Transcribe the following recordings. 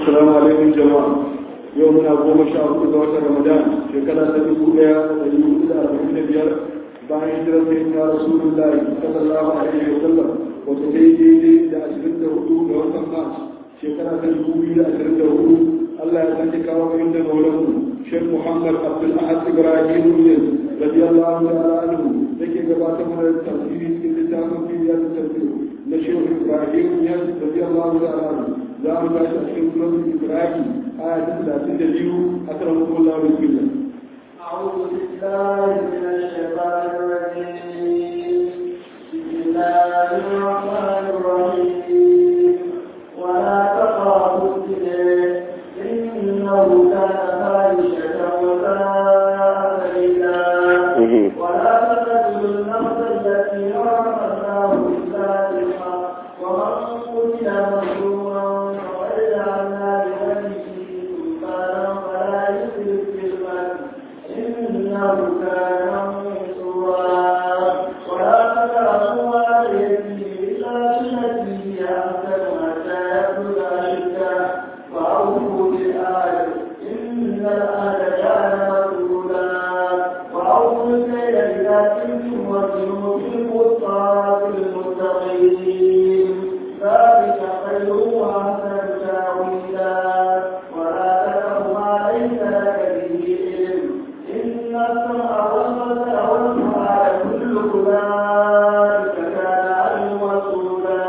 السلام عليكم جماعة يومنا قوم شهر دوات رمضان شكرا تبقوا لها ويقول إلى أربعين بيار بعد هجرة سيدنا رسول الله صلى الله عليه وسلم وتسيدي لي لأشرد هدوء وطن مارس شكرا تبقوا إلى أشرد هدوء الله يسلك وعند مولاه شيخ محمد عبد الأحد إبراهيم رضي الله تعالى عنه لكي قبات من التفسير في كتاب في رياض التفسير نشيخ إبراهيم رضي الله تعالى عنه za mu tashi a cikin sunan Ibrahim aya ta talatin da biyu a kan hukun Allah wa bismillah. أعوذ بالله من الشيطان الرجيم بسم الله الرحمن الرحيم ولا تقربوا الزنا إنه كان فاحشة وساء سبيلا ولا تقتلوا النفس التي حرم الله إلا بالحق ومن قتل مظلوما فقد جعلنا لوليه سلطانا فلا يسرف في القتل إنه كان منصورا ولا تقربوا مال اليتيم إلا بالتي هي أحسن حتى يبلغ أشده وأوفوا بالعهد إن العهد كان مسؤولا وأوفوا الكيل إذا كنتم وزنوا بالقسطاس المستقيم ذلك خير وأحسن تأويلا ولا تقف ما ليس لك به علم إن السمع والبصر والفؤاد كل أولئك كان عنه مسؤولا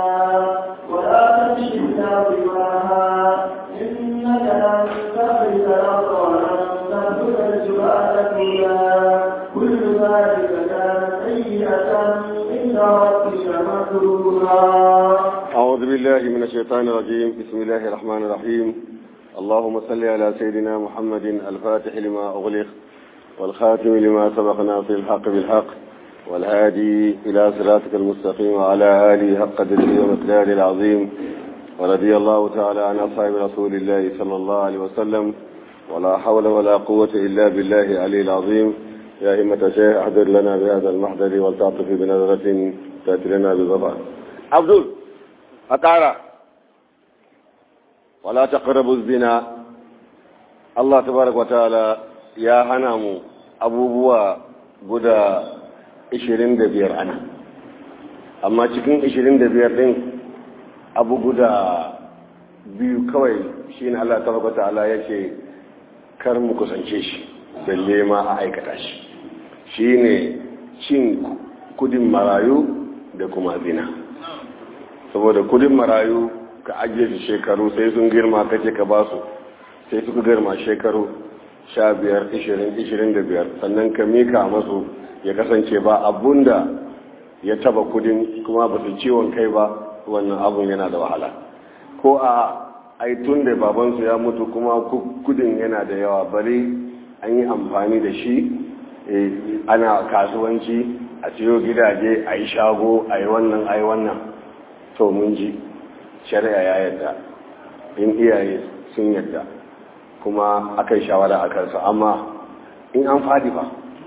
ولا تمش في الأرض مرحا إنك لن تخرج الأرض ولن تبلغ الجبال طولا كل ذلك كان سيئة عند ربك مكروها أعوذ بالله من الشيطان الرجيم بسم الله الرحمن الرحيم اللهم صل على سيدنا محمد الفاتح لما أغلق والخاتم لما سبق ناصر الحق بالحق والهادي إلى صراطك المستقيم وعلى آله حق قدره ومقداره العظيم ورضي الله تعالى عن أصحاب رسول الله صلى الله عليه وسلم ولا حول ولا قوة إلا بالله العلي العظيم يا همة شيخ أحضر لنا بهذا المحضر ولتعطف بنظرة تأتي لنا بظفر عبدul a ƙara wala ta zina Allah tabaraka wa ta'ala ya hana mu abubuwa guda 25 ana amma cikin 25 din abu guda biyu kawai shine Allah tabaraka wa ta'ala yake kar mu kusance shi balle ma a aikata shi shine cin kudin marayu da kuma zina saboda kudin marayu ka ajiye shi shekaru sai sun girma kace ka ba su sai suka girma shekaru sha biyar ishirin ishirin da biyar sannan ka mika masu ya kasance ba abunda ya taba kudin kuma ba su ciwon kai ba wannan abun yana da wahala ko a ai tun da babansu ya mutu kuma kudin yana da yawa bari an yi amfani da shi ana kasuwanci a siyo gidaje a yi shago a yi wannan a yi wannan to mun ji shari'a ya yadda in iyaye sun yadda kuma aka yi shawara a kansa amma in an fadi ba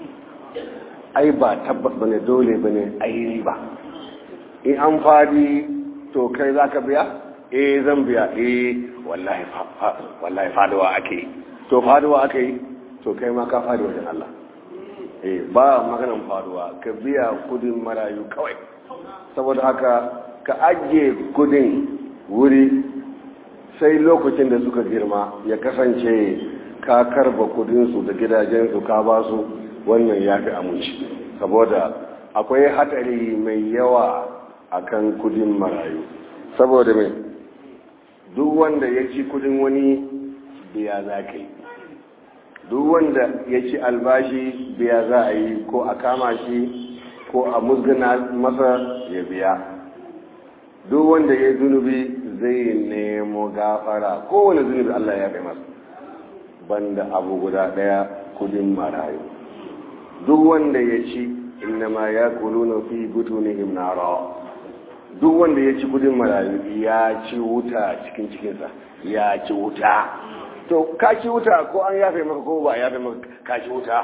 ai ba tabbas bane dole bane ai ba in an fadi to kai za ka biya eh zan biya eh wallahi wallahi faduwa ake to faduwa ake yi to kai ma ka fadi wajen Allah eh ba maganan faduwa ka biya kudin marayu kawai saboda haka ka ajiye kudin wuri sai lokacin da suka girma ya kasance ka karba kudinsu da gidajensu ka ba su wannan ya fi aminci saboda akwai hatsari mai yawa akan kudin marayu saboda mai duk wanda ya ci kudin wani biya za ka yi duk wanda ya ci albashi biya za a yi ko a kama shi ko a musgana masa ya biya duk wanda ya zunubi zai nemo gafara kowane zunubi Allah ya kai masa banda abu guda daya kudin marayu duk wanda ya ci innama ya kuluna fi butunihim nara duk wanda ya ci kudin marayu ya ci wuta cikin cikinsa ya ci wuta to ka ci wuta ko an yafe maka ko ba a yafe maka ka ci wuta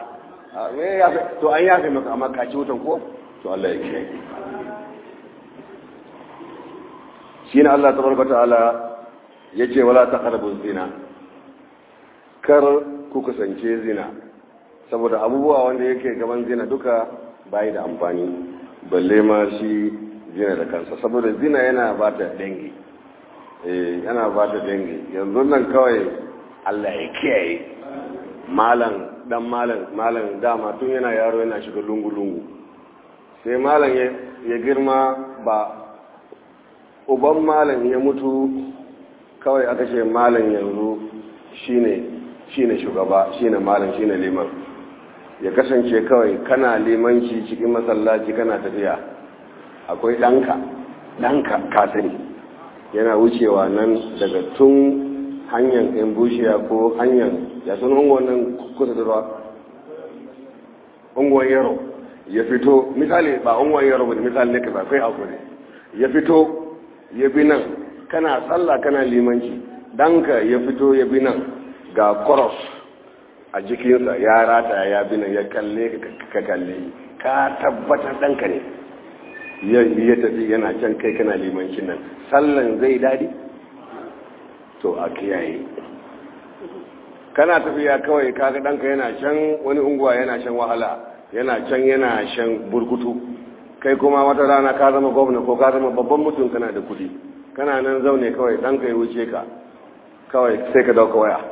to an yafe maka amma ka ci wutan ko to Allah ya kiyaye shine Allah tabaraka ta'ala ya ce wala ta zina kar ku kusance zina saboda abubuwa wanda yake gaban zina duka bayi da amfani balle ma shi zina da kansa saboda zina yana ba ta dangi yana ba ta dangi yanzu nan kawai allah ya kiyaye malam dan malam malam dama tun yana yaro yana shiga lungu-lungu sai malam ya girma ba uban malam ya mutu kawai aka ce malam yanzu shine shine shugaba shine malam shine liman ya kasance kawai kana limanci cikin masallaci kana tafiya akwai ɗanka ɗanka kasani yana wucewa nan daga tun hanyar yan bushiya ko hanyar ya sun unguwan nan kusa da ruwa unguwan yaro ya fito misali ba unguwan yaro ba misali ne ka ba kai hakuri ya fito ya bi nan kana sallah kana limanci ɗanka ya fito ya bi nan ga cross a jikinsa ya rata ya bi nan ya kalle ka kalle ka tabbatar ɗanka ne ya tafi yana can kai kana limancin nan sallan zai daɗi to a kiyaye kana tafiya kawai kaga ɗanka yana can wani unguwa yana shan wahala yana can yana shan burkutu kai kuma wata rana ka zama gwamna ko ka zama babban mutum kana da kudi kana nan zaune kawai ɗanka ya wuce ka kawai sai ka dauka waya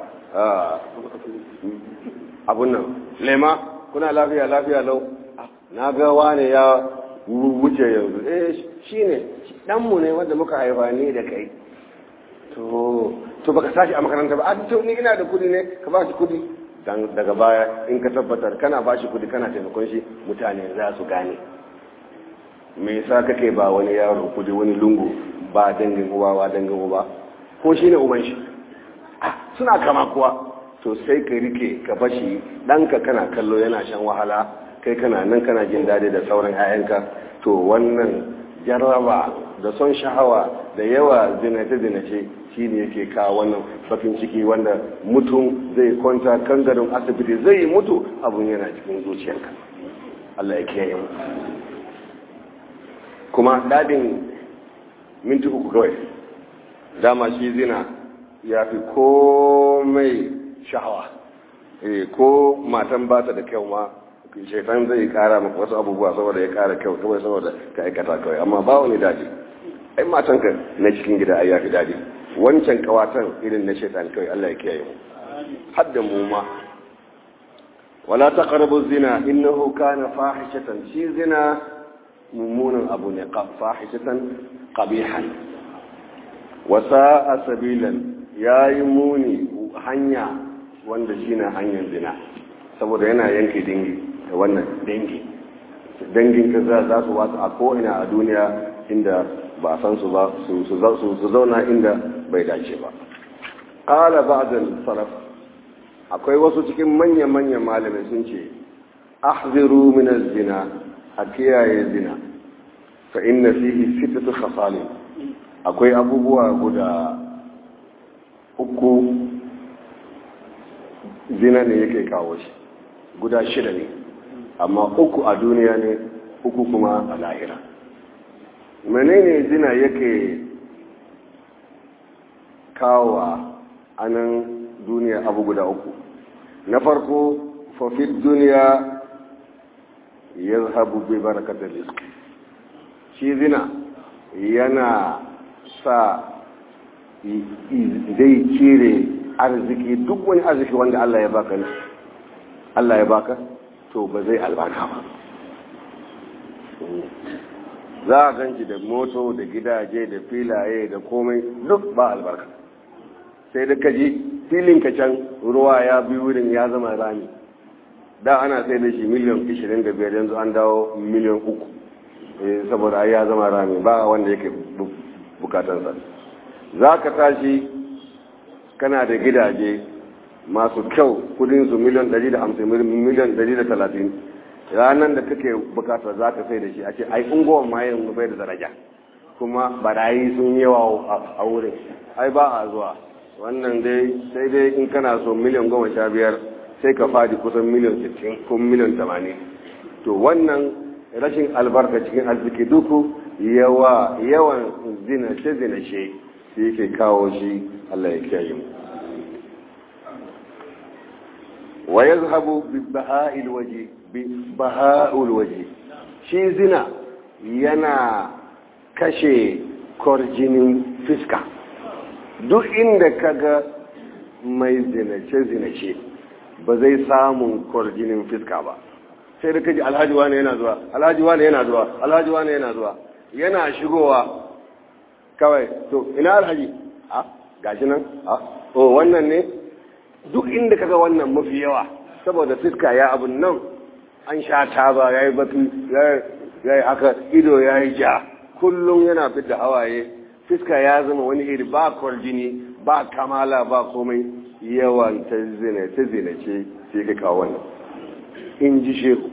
abun nan lema kuna lafiya lafiya lau na ga wane ya wuce yanzu eh shi ne ɗanmu ne wanda muka haifa ni da kai to to baka sashi a makaranta ba a to ni ina da kudi ne ka ba shi kudi dan daga baya in ka tabbatar kana ba shi kudi kana taimakon shi mutane za su gane me yasa kake ba wani yaro kudi wani lungu ba dangin uwa ba dangin uba ko shine uban shi ah suna kama kuwa to sai ka rike ka bashi ɗanka kana kallo yana shan wahala kai kana nan kana jin daɗi da sauran 'ya'yanka to wannan jarraba da son sha'awa da yawa zinace-zinace shi ne yake kawo wannan bakin ciki wanda mutum zai kwanta kan gadon asibiti zai mutu abun yana cikin zuciyarka Allah ya kiyaye mu kuma daɗin minti uku kawai dama shi zina ya fi komai sha'awa ko matan ba ta da kyau ma shaitan zai kara maka wasu abubuwa saboda ya kara kyau kawai saboda ka aikata kawai amma ba wani daji ai matanka na cikin gida ai yafi daji wancan kawatan irin na shaitan kawai Allah ya kiyaye mu hadda mu ma wala taqrabu zina innahu kana fahishatan shi zina mummunan abu ne fahishatan qabihan wa sa'a sabilan yayi muni hanya wanda shine hanyar zina saboda yana yanke dingi da wannan dangi dangin ka za su wasu a ko'ina a duniya inda ba san su ba su zauna inda bai dace ba ƙala ba'adun salaf akwai wasu cikin manya-manyan malamai sun ce ahziru min zina a kiyaye zina fa inna fihi sitatu khasalin akwai abubuwa guda uku zina ne yake kawo shi guda shida ne amma uku a duniya ne uku kuma a lahira menene zina yake kawo a nan duniya abu guda uku na farko fafid duniya ya zahabu bai barakatar rizki shi zina yana sa zai cire arziki duk wani arziki wanda Allah ya baka ne Allah ya baka to ba zai albarka ba za a ganci da moto da gidaje da filaye da komai duk ba albarka sai da kaji filin ka can ruwa ya bi wurin ya zama rami da ana sai da shi miliyan 25 yanzu an dawo miliyan 3 saboda ya zama rami ba wanda yake bukatansa za ka tashi kana da gidaje masu kyau kudinsu miliyan 150 miliyan 130 ranar da kake bukata za ka sai da shi a ce ai unguwan ma yin bai da daraja kuma barayi sun yawa a wurin ai ba a zuwa wannan dai sai dai in kana so miliyan goma sha biyar sai ka fadi kusan miliyan 60 ko miliyan 80 to wannan rashin albarka cikin arziki duku yawa yawan zinace zinace shi yake kawo shi Allah ya kiyaye mu wa yazhabu bi baha'il waje bi baha'ul waje shi zina yana kashe kwarjinin fiska duk inda kaga mai zinace-zinace ba zai samun kwarjinin fiska ba sai da kaji alhaji wane yana zuwa alhaji wane yana zuwa alhaji wane yana zuwa yana shigowa kawai to ina alhaji a gashi nan a o wannan ne duk inda kaga wannan mafi yawa saboda fiska ya abun nan an sha taba ya yi batu ya yi haka ido ya yi ja kullum yana fidda hawaye fiska ya zama wani iri ba kwarjini ba kamala ba komai yawan ta zina ta zina ce sai ka kawo wannan in ji shehu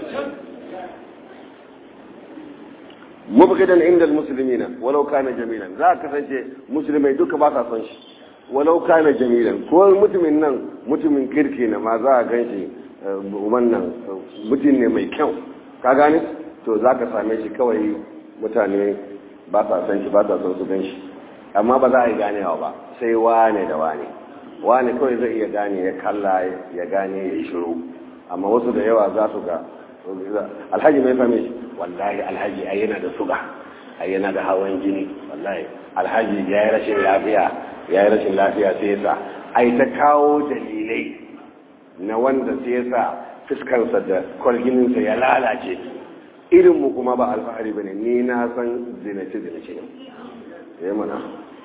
mubgidan inda musulmina walau kana jamilan za ka kasance musulmai duka ba sa son shi walau kana jamilan ko mutumin nan mutumin kirki na ma za a gan shi wannan mutum ne mai kyau ka gane to za ka same shi kawai mutane ba sa son shi ba sa son su gan shi amma ba za a yi ganewa ba sai wane da wane wane kawai zai iya gane ya kalla ya gane ya yi shiru amma wasu da yawa za su ga alhaji mai fami shi wallahi alhaji ai yana da suga ai yana da hawan jini wallahi alhaji ya yi rashin lafiya ya yi rashin lafiya sai yasa ai ta kawo dalilai na wanda sai yasa fuskansa da kwargininsa ya lalace irinmu kuma ba alfahari ba ne ni na san zinace zinace ne ya mana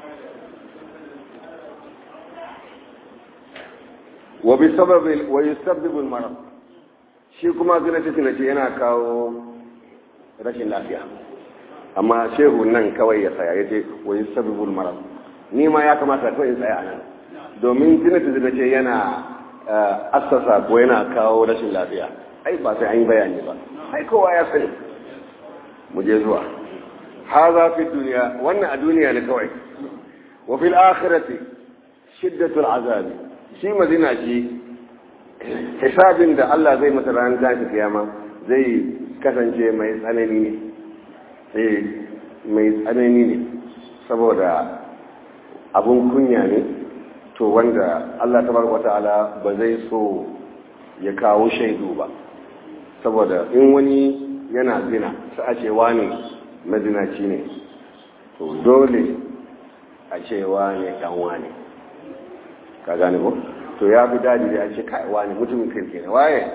wa bi sababin wa yusabbibul marad shi kuma zinace zinace yana kawo rashin lafiya amma shehu nan kawai ya tsaya yace wa yusabbibul marad ni ma ya kamata kawai in tsaya nan domin zinace zinace yana assasa ko yana kawo rashin lafiya ai ba sai an yi bayani ba ai kowa ya sani mu je zuwa haza fi duniya wannan a duniya ne kawai wa fil akhirati shiddatul azabi shi mazina shi hisabin da Allah zai masa ranar tashi kiyama zai kasance mai tsanani ne eh mai tsanani ne saboda abun kunya ne to wanda Allah tabaraka ta'ala ba zai so ya kawo shaidu ba saboda in wani yana zina sai a ce wani mazinaci ne to dole a ce wani dan wani ka gane ko to ya fi daji da a ce kai wani mutumin kirki ne waye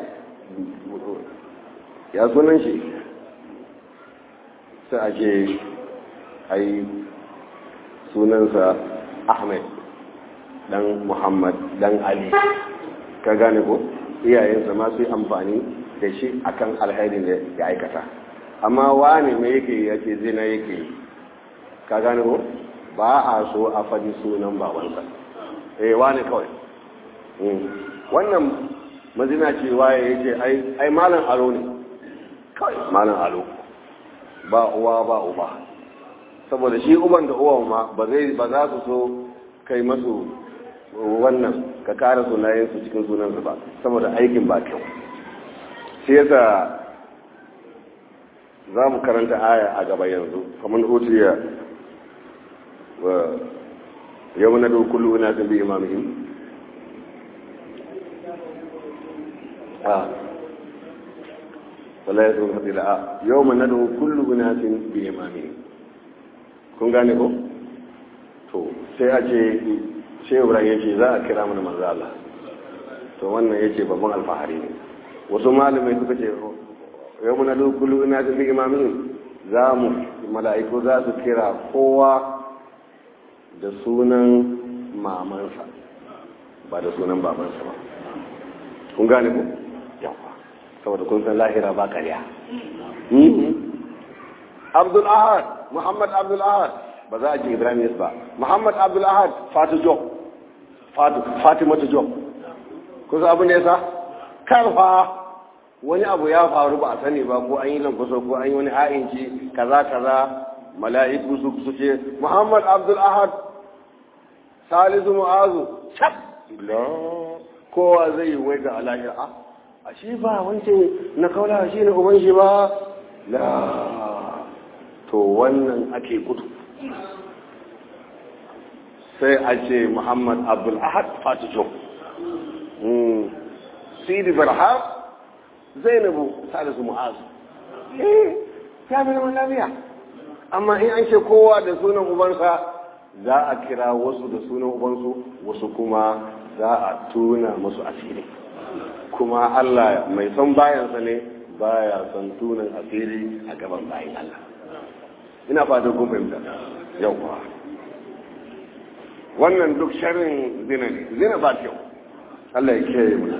ya sunan shi sai a ce ai sunansa ahmed dan muhammad dan ali ka gane ko iyayensa ma su yi amfani da shi akan alhairin da ya aikata amma wani mai yake ya ce zina yake ka gane ko ba a so a faɗi sunan babansa eh wani kawai wannan mazina ce waye ya ce ai malam alo ne kawai malam alo ba uwa ba uba saboda shi uban da uwan ma ba za su so kai masu wannan ka kara sunayensu cikin sunansu ba saboda aikin ba kyau shi yasa za mu karanta aya a gaba yanzu kamar utiya wa yau na da kullu ina sun bi imamihim a wala ya sun haɗi la'a yau ma na da kullu ina sun bi imamihim kun gane ko? to sai a ce shebura ya ce za a kira mana manzo Allah to wannan ya ce babban alfahari ne wasu malamai suka ce yau muna dukulu ina da imamin za mu mala'iku za su kira kowa da sunan mamansa ba da sunan babansa ba kun gane ku yawa saboda kun san lahira ba karya abdul ahad muhammad abdul ahad ba za a ji ibrahim ba muhammad abdul ahad fatu job fatimatu job kusa abu ne sa karfa wani abu ya faru ba a sani ba ko an yi lankuso ko an yi wani ha'inci kaza kaza mala'iku su su ce muhammad abdul ahad salisu mu'azu cap kowa zai wai ga alahir a a shi ba wancan na kaula shi ne uban shi ba la to wannan ake gudu sai a ce muhammad abdul ahad fatijo sidi barham zainabu salisu mu'azu eh ya fi zaman lafiya amma in an ce kowa da sunan ubansa za a kira wasu da sunan ubansu wasu kuma za a tuna musu asiri kuma Allah mai son bayansa ne baya son tunan asiri a gaban bayan Allah ina fatan kun fahimta yauwa wannan duk sharrin zina ne zina ba kyau Allah ya kiyaye mu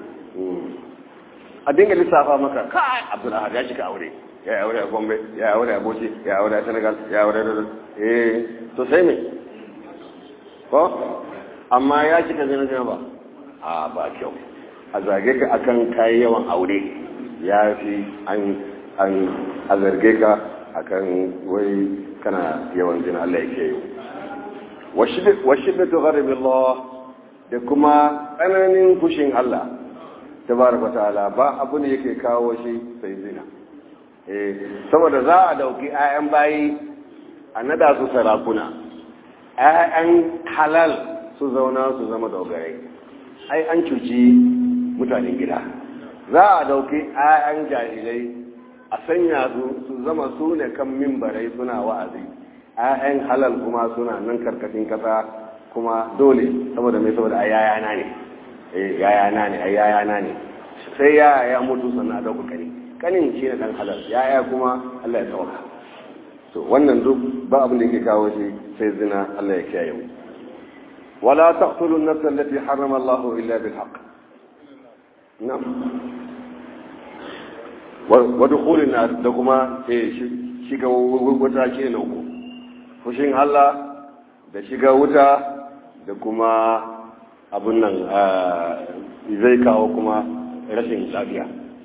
a dinga lissafa maka kai Abdul Ahad ya shiga aure ya yi aure a Gombe ya yi aure a Bauchi ya yi aure a Senegal ya yi aure a eh to sai me ko amma ya shiga zina zina ba a ba kyau a zage ka akan kayi yawan aure ya fi an an a zarge ka akan wai kana yawan zina Allah ya kiyaye wa shiddatu ghadabi Allah da kuma tsananin fushin Allah tabaraka ta'ala ba abu ne yake kawo shi sai zina eh saboda za a dauki ayan bayi a nada su sarakuna ayan halal su zauna su zama dogarai ai an cuci mutanen gida za a dauki ayan jahilai a sanya su su zama su ne kan mimbarai suna wa'azi ayan halal kuma suna nan karkashin kasa kuma dole saboda mai saboda ai yayana ne eh yayana ne ai yayana ne sai yaya ya mutu sannan a dauka kani kanin shi ne dan halal yaya kuma Allah ya tsawaka to wannan duk ba abin da yake kawo shi sai zina Allah ya kiyaye mu wala taqtulu an-nafs allati harrama Allah illa bil haqq na'am wa dukhul an-nar da kuma eh shiga wuta ke na uku fushin Allah da shiga wuta da kuma abun nan zai kawo kuma rashin lafiya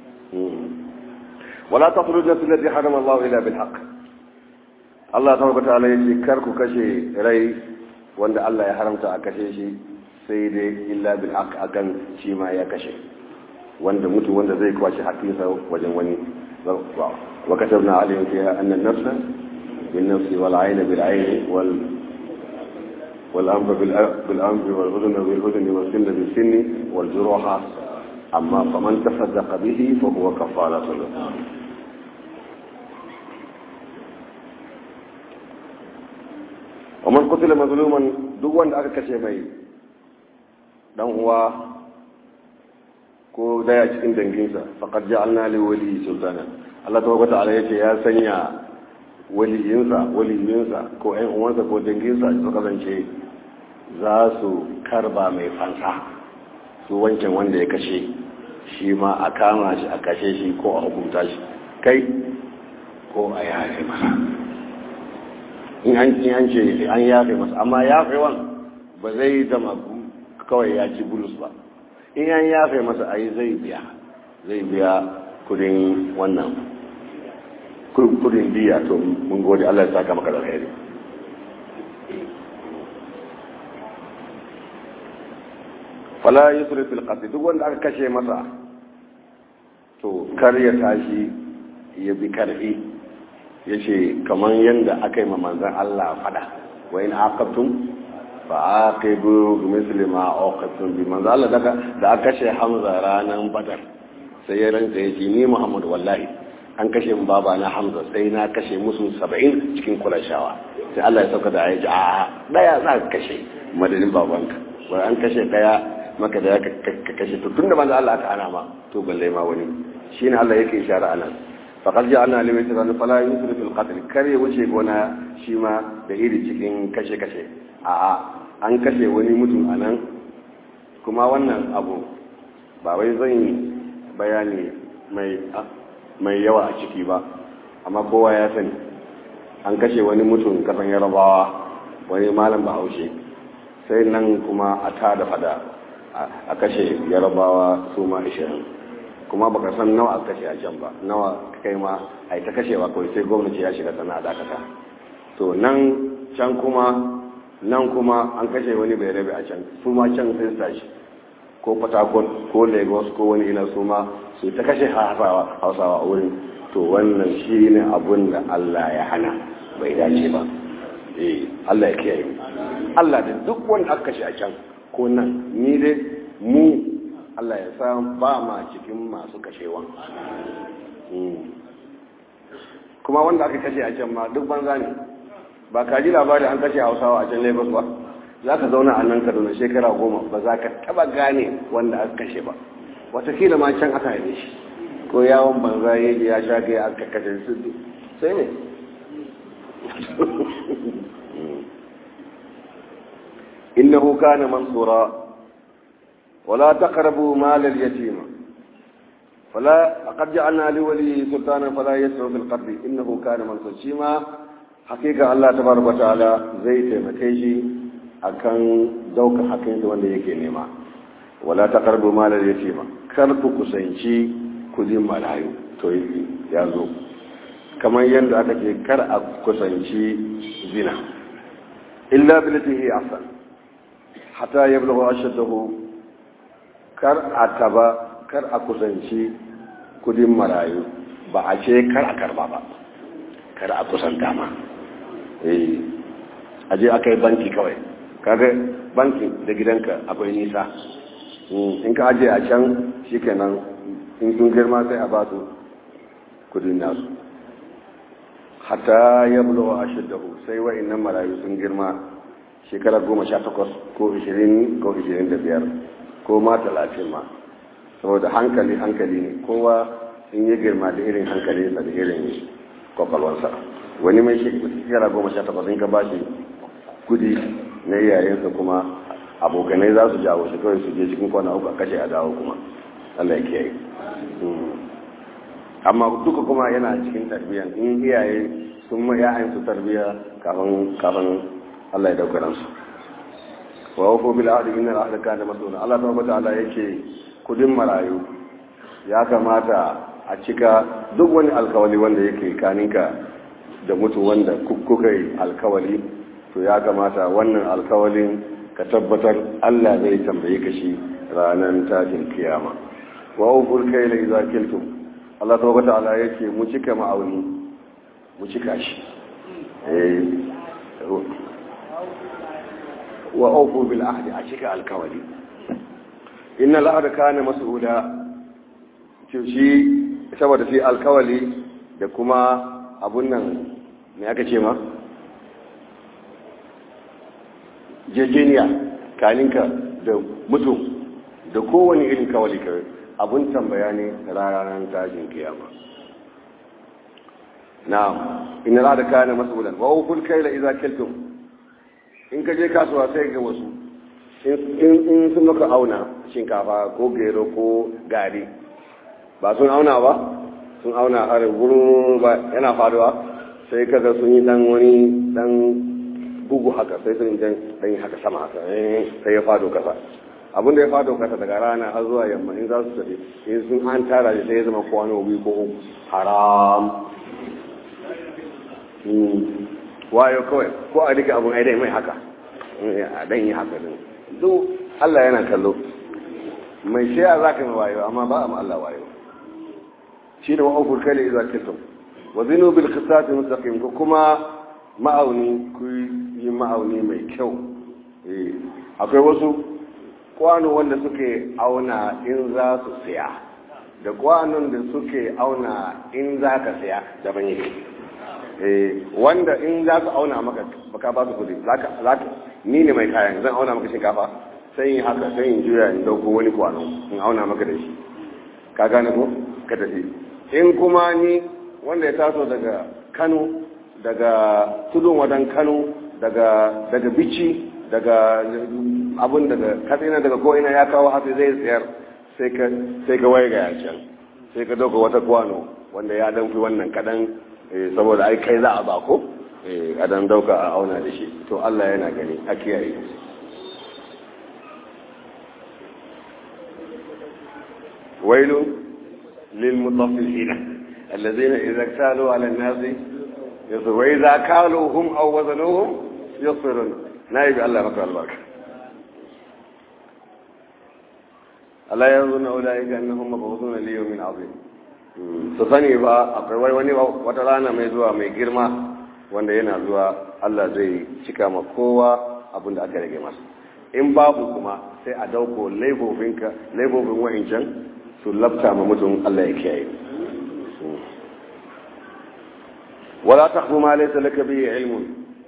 wala taqtulu an-nafs allati harrama Allah illa bil haqq Allah ta tabbata ala yace kar ku kashe rai wanda Allah ya haramta a kashe shi sai dai illa bil haqq akan shi ma ya kashe wanda mutu wanda zai kwashi haƙƙinsa wajen wani wa katabna alayhim fiha anna an-nafsa bin nafsi wal 'ayna bil 'ayni wal wal anfa bil bil anfi wal udhuna bil udhuni was sinna bil sinni wal juruha amma faman tasaddaqa bihi fa huwa kafaratun ومن قتل مظلوما duk wanda aka kashe mai dan uwa ko daya cikin danginsa faqad ja'alna li wali sultana Allah tabaraka ta'ala yace ya sanya waliyinsa waliyinsa ko ƴan uwansa ko danginsa su kasance za su karba mai fansa su wancan wanda ya kashe shi ma a kama shi a kashe shi ko a hukunta shi kai ko a yare masa in an ce an yafe masa amma yafewan ba zai zama kawai ya ci bulus ba in an yafe masa ayi zai biya zai biya kudin wannan kudin biya to mun gode Allah ya saka maka da alheri fala yusrif fil qatl duk wanda aka kashe masa to kar ya tashi ya bi karfi ya ce kamar yadda aka yi manzan Allah fada wa in aqabtum fa aqibu bi misli ma aqabtum bi manzan Allah daga da aka kashe Hamza ranan Badar sai ya rantsa ya ce ni Muhammad wallahi an kashe mu baba na Hamza sai na kashe musu 70 cikin Qurayshawa sai Allah ya sauka da ayaji a daya za ka kashe madadin babanka wai an kashe daya maka da ka kashe to tunda manzan Allah aka ana ma to balle ma wani shine Allah yake ishara anan faƙar ji ana limai tunanin fala yin su rufin ƙatil kare wuce gona shi ma da iri cikin kashe-kashe a an kashe wani mutum a nan kuma wannan abu ba wai zan yi bayani mai yawa a ciki ba amma kowa ya sani an kashe wani mutum kasan yarabawa wani malam bahaushe sai nan kuma a ta da fada a kashe yarabawa su ma ishirin kuma baka san nawa aka kashe a can ba nawa kai ma ai ta kashewa kawai sai gwamnati ya shiga sana dakata to nan can kuma nan kuma an kashe wani bai rabe a can su ma can sai su tashi ko patakon ko lagos ko wani ina su ma su ta kashe hausawa a wurin to wannan shi ne abun da allah ya hana bai dace ba eh allah ya kiyaye Allah da duk wanda aka kashe a can ko nan ni dai mu Allah ya sa ba ma cikin masu kashewa kuma wanda aka kashe a can ma duk banza ne ba ka ji labari an kashe hausawa a can lagos ba za ka zauna a nan kaduna shekara goma ba za ka taba gane wanda aka kashe ba watakila ma can aka haife shi ko yawon banza ya je ya sha gaya aka kashe su sai ne innahu kana mansura wala taqrabu mal al-yatima فلا قد جعلنا لولي سلطانا فلا يسعى في القرب انه كان منصور شيما حقيقه الله تبارك وتعالى زي taimake shi akan dauka hakin da wanda yake nema wala taqrabu mal al-yatima kar ku kusanci kudin malayu to ya zo kamar yadda aka ce kar a kusanci zina illa billatihi ahsan hatta yablugha ashaddahu kar a taba kar a kusanci kudin marayu ba a ce kar a karba ba kar a kusanta ma eh aje aka yi banki kawai kaga bankin da gidanka akwai nisa in ka aje a can shikenan in sun girma sai a ba su kudin nasu hatta ya bulo a shiddahu sai wa'annan marayu sun girma shekara goma sha takwas ko ishirin ko ishirin da biyar ko ma talatin ma saboda hankali hankali ne kowa in yi girma da irin hankali da irin kwakwalwansa wani mai shekara goma sha takwas in ka ba shi kudi na iyayensa kuma abokanai za su jawo shi kawai su je cikin kwana uku a kashe a dawo kuma allah ya kiyaye amma duka kuma yana cikin tarbiyya in iyaye sun ma ya'yan su tarbiyya kafin kafin Allah ya dauka ransu wa wafu bil ahdi inna al ahda kana mas'ula Allah tabaraka ta'ala yake kudin marayu ya kamata a cika duk wani alkawali wanda yake kaninka da mutu wanda kuka yi alkawali to ya kamata wannan alkawalin ka tabbatar Allah zai tambaye ka shi ranar tashin kiyama wa uful kayla idza kiltum Allah ta wata ala ya ce mu cika ma'auni mu cika shi wa auku bil ahdi a cika alkawali inna al'ada kana mas'ula ce shi saboda shi alkawali da kuma abun nan me aka ce ma jejeniya kaninka da mutum da kowane irin kawali kawai abun tambaya ne ranar tashin kiyama na'am inna la da kana mas'ulan wa ukul kayla idza kiltum in ka je kasuwa sai ga wasu in sun maka auna shinkafa ko gero ko gari ba sun auna ba sun auna har gurin ba yana faruwa sai kaga sun yi dan wani dan bugu haka sai sun dan yi haka sama haka sai ya fado kasa abinda ya fado kasa daga rana har zuwa yamma in za su tafi in sun an tara da sai ya zama kwano biyu ko uku haram wayo kawai ko a rike abin aidai mai haka a dan yi haka din duk Allah yana kallo mai shaya za ka mai wayo amma ba a ma Allah wayo shi da wa'ufur kai da iza kitum wa zinu bil qisati mustaqim ko kuma ma'auni ku yi ma'auni mai kyau akwai wasu kwano wanda suke auna in za su siya da kwanon da suke auna in za ka siya daban yake wanda in za su auna maka baka ba su kudi ni ne mai kayan zan auna maka shinkafa sai yin haka sai yin juya in dauko wani kwano in auna maka da shi ka gane ko ka tafi in kuma ni wanda ya taso daga kano daga tudun wadan kano daga daga bici daga abun daga katsina daga ko'ina ya kawo hatsi zai tsayar sai ka waye ga can sai ka dauka wata kwano wanda ya danfi wannan kadan saboda ai kai za a ba ko a dan dauka a auna da shi to Allah yana gani a kiyaye wailu lil mutaffifin alladhina idza kalu ala an-nas yasu wa idza kaluhum aw wazanuhum yusirun nayi Allah maka albarka Allah yanzu na ulaika annahum mabghuduna li yawmin azim su sani ba akwai wani wata rana mai zuwa mai girma wanda yana zuwa Allah zai cika ma kowa abin da aka rage masa in babu kuma sai a dauko laifofinka laifofin wa'incan su lafta ma mutum Allah ya kiyaye wala taqfu ma laysa laka bihi ilmun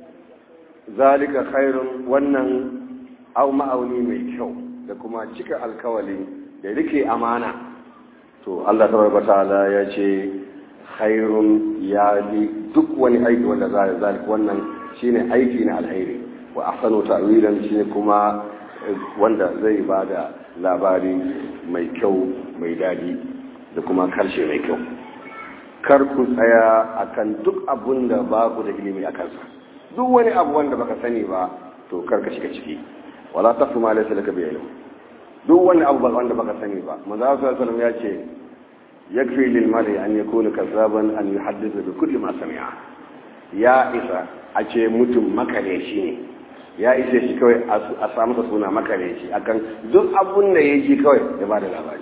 zalika khairun wannan au ma'auni mai kyau da kuma cika alkawali da rike amana to Allah tabaraka ta'ala ya ce khairun ya li duk wani aiki wanda za ya zalika wannan shine aiki na alheri wa ahsanu ta'wilan shine kuma wanda zai bada labari mai kyau mai dadi da kuma karshe mai kyau kar ku tsaya akan duk abun da ba ku da ilimi a kansa duk wani abu wanda baka sani ba to kar ka shiga ciki wala taqfu ma laysa laka bi ilm duk wani abu wanda baka sani ba manzo sallallahu alaihi wasallam ya ce yakfi lil mar'i an yakuna kazzaban an yuhaddithu bi kulli ma sami'a ya isa a ce mutum makare shi ne ya isa shi kawai a samu sa suna makare shi akan duk abun da ya ji kawai ya bada labari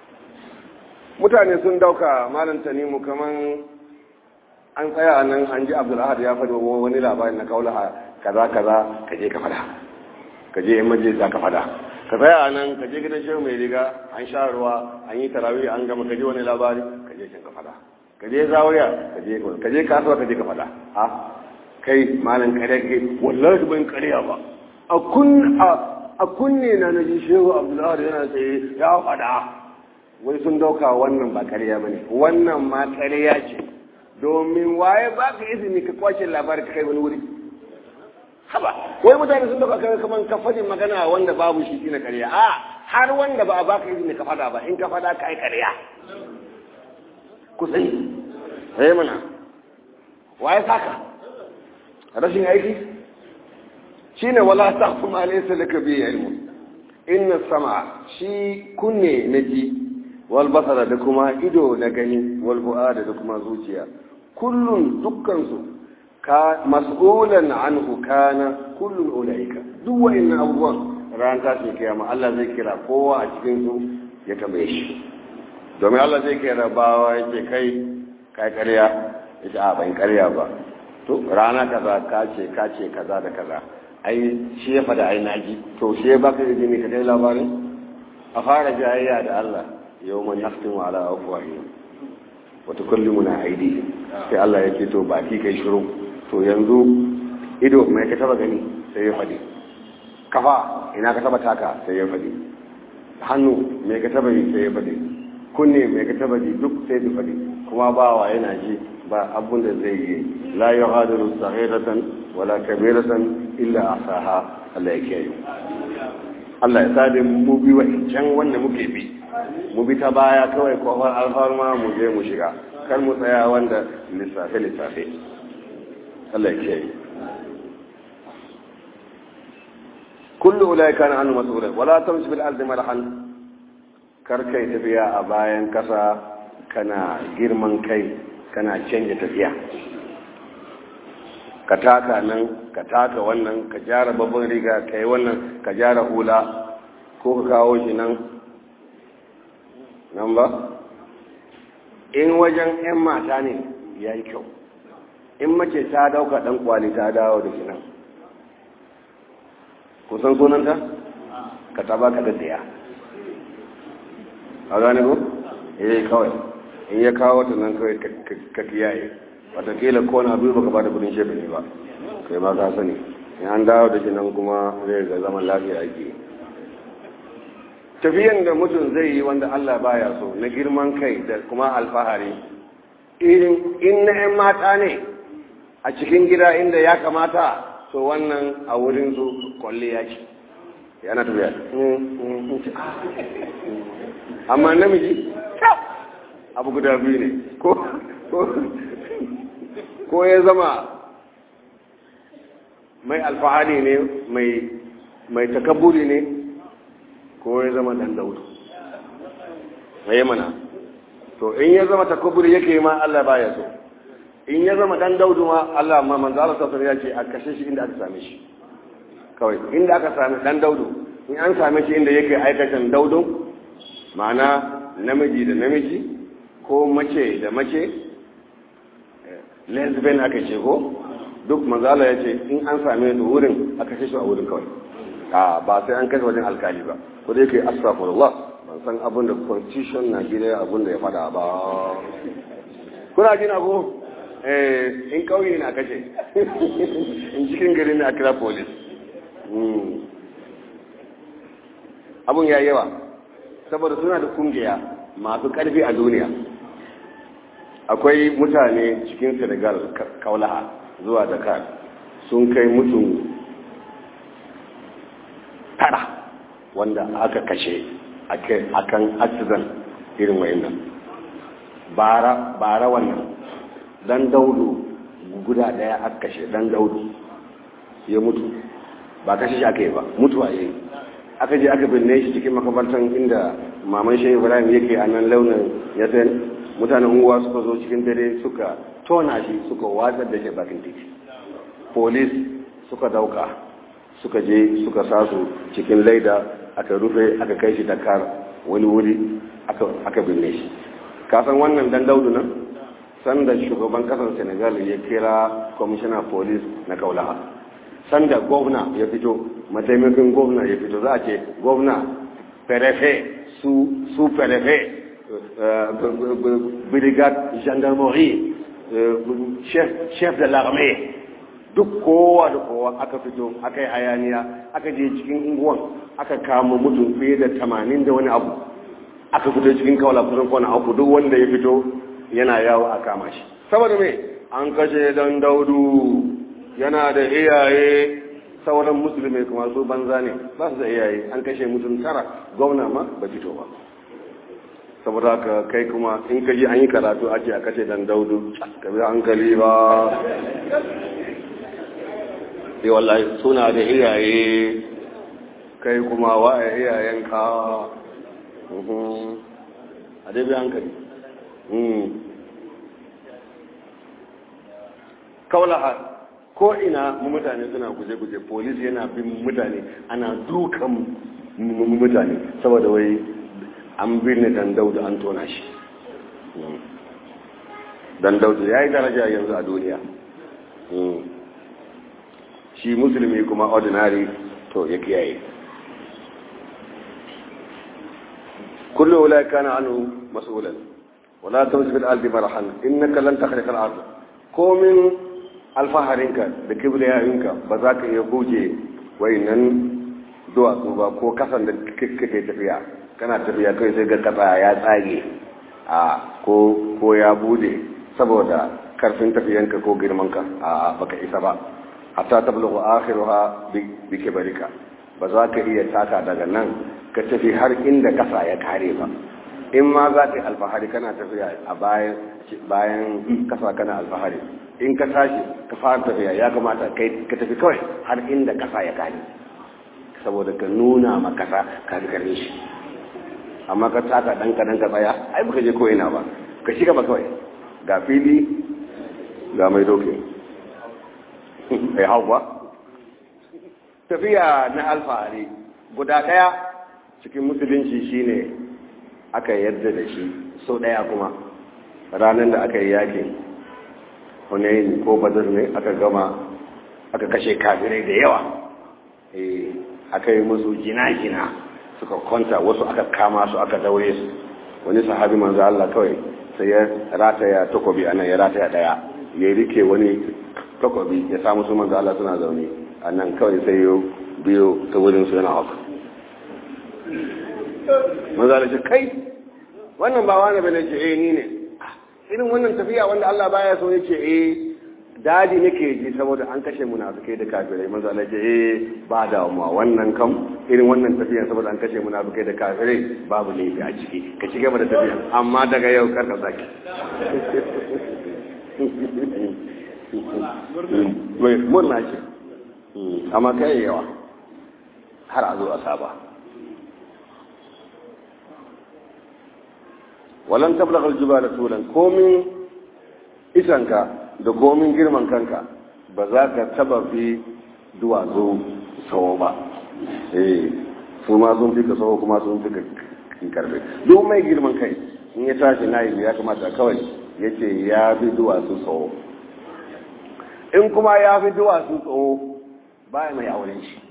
mutane sun dauka malam tanimu kaman an tsaya a nan an ji abdulahad ya faɗi wani labari na kaulaha kaza kaza ka je ka fada ka je majalisa ka fada ka tsaya a nan ka je gidan shehu mai riga an sha ruwa an yi tarawih an gama ka je wani labari ka je can ka fada ka je zawiya ka je ka je kasuwa ka je ka fada a kai malam kare ke wallahi ban kariya ba a kun a kunne na naji shehu abdulahad yana tsaye ya fada wai sun dauka wannan ba kariya bane wannan ma kariya ce domin waye ba ka izini ka kwace labari ka kai wani wuri haba wai mutane sun dauka kai kaman ka fadin magana wanda babu shi na ƙarya a har wanda ba a baka izini ka fada ba in ka fada ka yi ƙarya ku sani sai mana waye saka rashin aiki shine wala taqfu ma laysa laka bi ilmu inna sama shi kunne naji wal basara da kuma ido na gani wal fu'ada da kuma zuciya kullun dukkansu ka mas'ulan anhu kana kullun ulaika duk wa'annan abubuwan ran ta ce kiyama Allah zai kira kowa a cikin su ya tambaye shi domin Allah zai kira bawa yake kai kai ƙarya yace a ban ƙarya ba to rana kaza ka ce ka ce kaza da kaza ai shi ya fada ai naji to shi ya baka izini ka kai labarin a fara jayayya da Allah yawman naftin ala afwahihim wa tukallimuna aydihim sai Allah ya ce to baki kai shiru to yanzu ido mai ka taba gani sai ya fadi kafa ina ka taba taka sai ya fadi hannu mai ka taba yi sai ya fadi kunne mai ka taba ji duk sai ya fadi kuma bawa yana ji ba abun da zai yi la yughadiru saghiratan wala kabiratan illa asaha Allah ya kiyaye Allah ya sade mu bi wa can wanda muke bi mu bi ta baya kawai kofar alfarma mu je mu shiga kar mu tsaya wanda lissafe lissafe Allah ya kiyaye kullu ulai kana annu mas'ula wala tamshi bil ardi marhan kar kai tafiya a bayan kasa kana girman kai kana canja tafiya ka taka nan ka taka wannan ka jara babban riga ka yi wannan ka jara hula ko ka kawo shi nan nan ba in wajen 'yan mata ne ya yi kyau in mace ta dauka dan kwali ta dawo da shi nan kusan sunanta ka taba ka da tsaya a gane ko? eh kawai in ya kawo ta nan kawai ka kiyaye watakila ko na biyu baka ba da kudin shefe ne ba kai ma ka sani in an dawo da shi nan kuma zai ga zaman lafiya ake tafiyan da mutum zai yi wanda Allah baya so na girman kai da kuma alfahari irin in na 'yan mata ne a cikin gida inda ya kamata to wannan a wurin su kwalle ya ce yana tafiya amma namiji abu guda biyu ne ko ya zama mai alfahari ne mai takaburi ne ko ya zama dan daudu mai mana to in ya zama takaburi yake ma Allah baya so in ya zama dan daudu ma Allah ma manzo Allah sallallahu ya ce a kashe shi inda aka same shi kawai inda aka same dan daudu in an same shi inda yake aikatan daudun ma'ana namiji da namiji ko mace da mace lesbian aka ce ko duk manzala ya ce in an same su wurin a kashe su a wurin kawai a ba sai an kashe wajen alkali ba ko dai kai astaghfirullah ban san abin da constitution na gida abin da ya fada ba kuna jina ko eh in kauye na kashe in cikin gari ne a kira police abun ya yawa saboda suna da kungiya masu karfi a duniya akwai mutane cikin senegal kaulaha zuwa dakar sun kai mutum tara wanda aka kashe akan accident irin wayannan bara bara wannan dan daudu guda daya aka kashe dan daudu ya mutu ba kashe shi aka yi ba mutuwa ya yi aka je aka binne shi cikin makabartan inda maman shehu ibrahim yake a nan launin ya san mutanen unguwa suka zo cikin dare suka tona shi suka watsar da shi bakin titi polis suka dauka suka je suka sa su cikin laida aka rufe aka kai shi dakar wani wuri aka binne shi kasan wannan dan daudu nan sanda shugaban kasar senegal ya kira commissioner police na kaulaha sanda gwamna ya fito mataimakin gwamna ya fito za a ce gwamna perefe su su perefe brigade gendarmerie chef de l'armée duk kowa da kowa aka fito aka yi hayaniya aka je cikin unguwan aka kama mutum fiye da tamanin da wani abu aka fito cikin kawala kusan kwana uku duk wanda ya fito yana yawo a kama shi saboda me an kashe dan daudu yana da iyaye sauran musulmai kuma su banza ne ba su da iyaye an kashe mutum tara gwamna ma ba fito ba saboda haka kai kuma in ka ji an yi karatu a ce a kashe dan daudu ka bi hankali ba sai wallahi suna da iyaye kai kuma wa iyayenka a dai bi hankali kaulaha ko ina mu mutane suna guje-guje polis yana bin mutane ana dukan mutane saboda wai an birni dan daudu an tona shi dan daudu ya yi daraja yanzu a duniya shi musulmi kuma ordinary to ya kiyaye kullu wala kana anhu mas'ulan wala tamshi fil ardi marahan innaka lan takhriqa al ard komin alfaharinka da kibriyayinka ba za ka iya goge wayannan duwatsu ba ko kasan da kake tafiya kana tafiya kai sai ga kasa ya tsage a ko ko ya bude saboda karfin tafiyanka ko girmanka a baka isa ba hatta tablughu akhiruha bi kibarika ba za ka iya taka daga nan ka tafi har inda kasa ya kare ba in ma za ka yi alfahari kana tafiya a bayan bayan kasa kana alfahari in ka tashi ka fara tafiya ya kamata kai ka tafi kawai har inda kasa ya kare saboda ka nuna ma kasa ka fi karni shi amma ka taka dan ka dan ka tsaya ai baka je ko ina ba ka shiga ba kawai ga fili ga mai doke ai hau ba tafiya na alfahari guda daya cikin musulunci shine aka yarda da shi sau daya kuma ranar da aka yi yakin hunayin ko badar ne aka gama aka kashe kafirai da yawa aka yi musu jina-jina suka kwanta wasu aka kama su aka daure su wani sahabi manzo Allah kawai sai ya rataya takobi anan ya rataya daya ya rike wani takobi ya samu su manzo Allah suna zaune anan kawai sai ya biyo ta wurin su yana haka manzo Allah ce kai wannan ba wani bane ce eh ni ne irin wannan tafiya wanda Allah baya so yace eh dadi nake ji saboda an kashe munafikai da kafirai manzo Allah ce eh ba da mu wannan kam irin wannan tafiya saboda an kashe munafikai da kafirai babu laifi a ciki ka ci gaba da tafiya amma daga yau kar ka saki mai murna ce amma kai yawa har a zo a saba walan tablagha aljibala tulan komin isanka da komin girman kanka ba za ka taba fi duwatsu sawo ba eh su ma sun fi ka sawo kuma sun fi ka karbe duk mai girman kai in ya tashi na yi ya kamata kawai ya ce ya fi duwatsu sawo in kuma ya fi duwatsu tsawo baya mai auren shi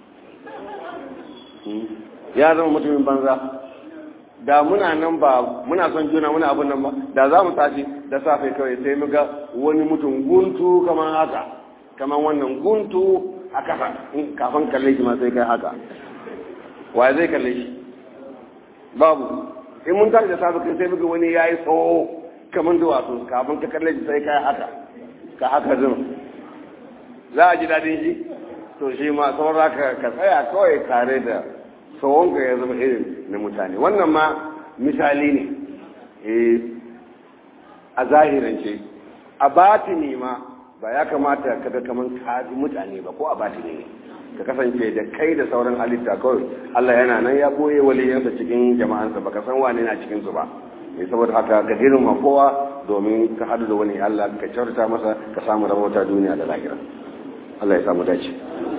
ya zama mutumin banza da muna nan ba muna son juna muna abin nan ba da za mu tashi da safe kawai sai mu ga wani mutum guntu kamar haka kamar wannan guntu a kasa kafin kalle shi ma sai kai haka wa zai kalle shi babu in mun tashi da safe kai sai muga wani yayi tsawo kamar duwatsu kafin ka kalle shi sai kai haka ka haka zin za a ji daɗin shi to shi ma saura ka ka tsaya kawai tare da tsawonka ya zama irin na mutane wannan ma misali ne a zahirance a batini ma ba ya kamata ka ga kamar kaji mutane ba ko a batini ne ka kasance da kai da sauran halitta kawai Allah yana nan ya boye waliyansa cikin jama'ansa baka san wane na cikin su ba mai saboda haka ka girma kowa domin ka hadu da wani Allah ka kyauta masa ka samu rabauta duniya da lahira Allah ya samu dace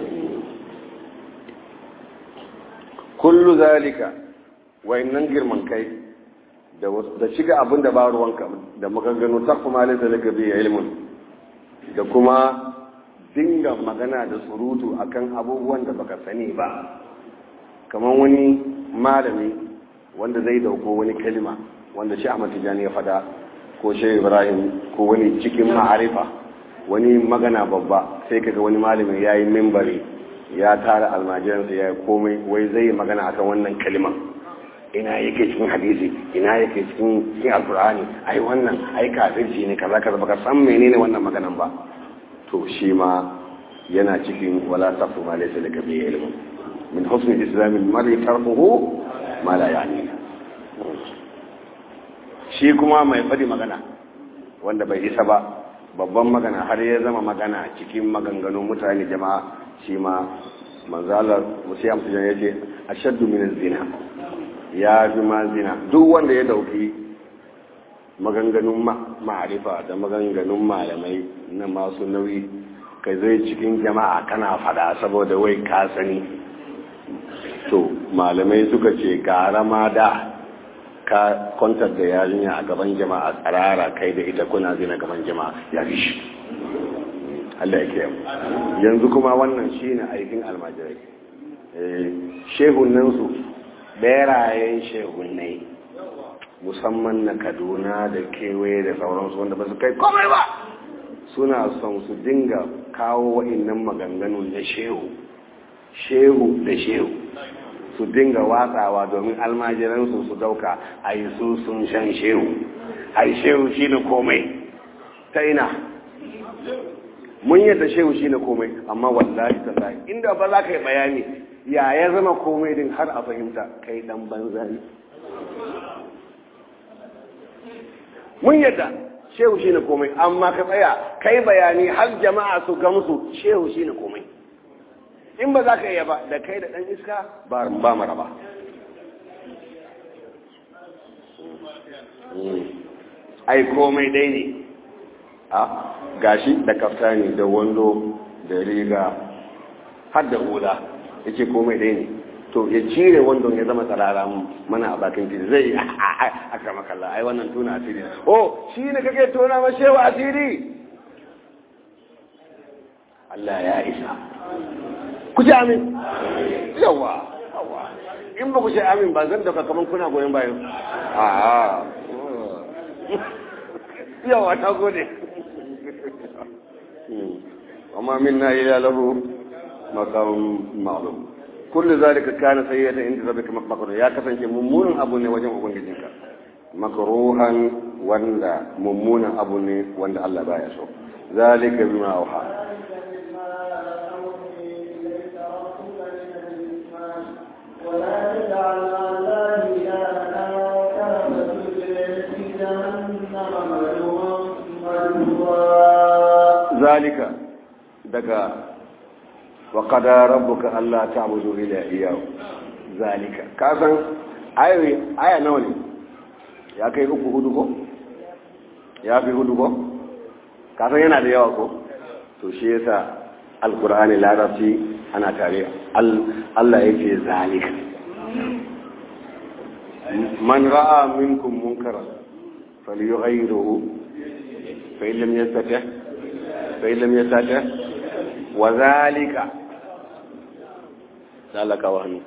kullu zalika wayannan girman kai da da shiga abin da ba ruwanka da maganganu ta kuma lalata daga bi ilmun da kuma dinga magana da surutu akan abubuwan da baka sani ba kamar wani malami wanda zai dauko wani kalima wanda shi Ahmad Tijani ya fada ko shi Ibrahim ko wani cikin ma'arifa wani magana babba sai kaga wani malamin yayi mimbari ya tara almajiransa ya komai wai zai yi magana akan wannan kalima ina yake cikin hadisi ina yake cikin cikin alkur'ani ai wannan ai kafirci ne kaza kaza baka san menene wannan maganan ba to shi ma yana cikin wala taqfu ma laysa laka bi ilm min husni islam al-mar'i tarkuhu ma la yani shi kuma mai fadi magana wanda bai isa ba babban magana har ya zama magana cikin maganganun mutane jama'a shi ma manzalar musayam su ya ce ashaddu min zina ya fi ma zina duk wanda ya dauki maganganun ma'arifa da maganganun malamai na masu nauyi kai zai cikin jama'a kana fada saboda wai ka sani to malamai suka ce gara ma da ka kwantar da yarinya a gaban jama'a tsarara kai da ita kuna zina gaban jama'a ya fi shi Allah ya kiyaye yanzu kuma wannan shine aikin almajirai shehunansu berayen shehunai musamman na kaduna da kewaye da sauransu wanda ba su kai komai ba suna son su dinga kawo wa'innan maganganun na shehu shehu da shehu su dinga watsawa domin almajiransu su dauka a yi su sun shan shehu a yi shehu shi na komai ta ina mun yadda shehu shi na komai amma wallahi ta inda ba za ka yi bayani ya ya zama komai din har a fahimta kai dan banza ne mun yadda shehu shi ne komai amma ka tsaya kai bayani har jama'a su gamsu shehu shi ne komai in ba za ka iya ba da kai da ɗan iska ba mara ba ai komai dai ne a gashi da kaftani da wando da riga har da hula ya ce komai dai ne to ya cire wandon ya zama tsarara mana a bakin titi zai yi a kama kalla ai wannan tuna asiri oh shi ne kake tona ma shewa asiri Allah ya isa ku ce amin yawa in ba ku ce amin ba zan daga kaman kuna goyon bayan a yawa ta gode amma minna ila lahu maqam ma'lum kullu zalika kana sayyatan inda rabbika makruh ya kasance mummunan abu ne wajen ubangijinka makruhan wanda mummunan abu ne wanda Allah baya so zalika bima auha ولا تجعل الله إلها آخر فتجعل في جهنم ملوما مدحورا ذلك daga wa qada rabbuka alla ta'budu illa iyyahu zalika ka san ayoyi aya nawa ne ya kai uku hudu ko ya fi hudu ko ka san yana da yawa ko to shi yasa alqur'ani larabci ana tare Allah yake zalika man ra'a minkum munkaran falyughayyiruhu fa in lam yastati' bai lam ya sata wa zalika zalaka wa hannu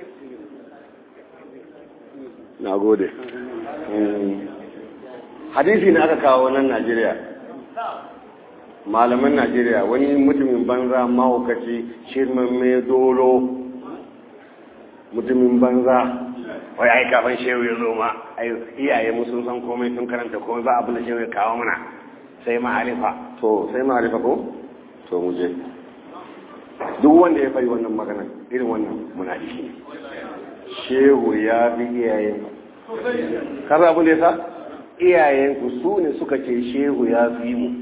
na gode hadisi na aka kawo nan najeriya malaman najeriya wani mutumin banza mahaukaci shirman mai dolo mutumin banza wai ai kafin shehu ya zo ma ai iyaye mu sun san komai sun karanta komai ba abin da shehu ya kawo mana sai ma'arifa to sai ma'arifa ko to mu je duk wanda ya fari wannan magana irin wannan munafiki ne shehu ya bi iyayen kaza abin da ya sa iyayen ku su ne suka ce shehu ya fi mu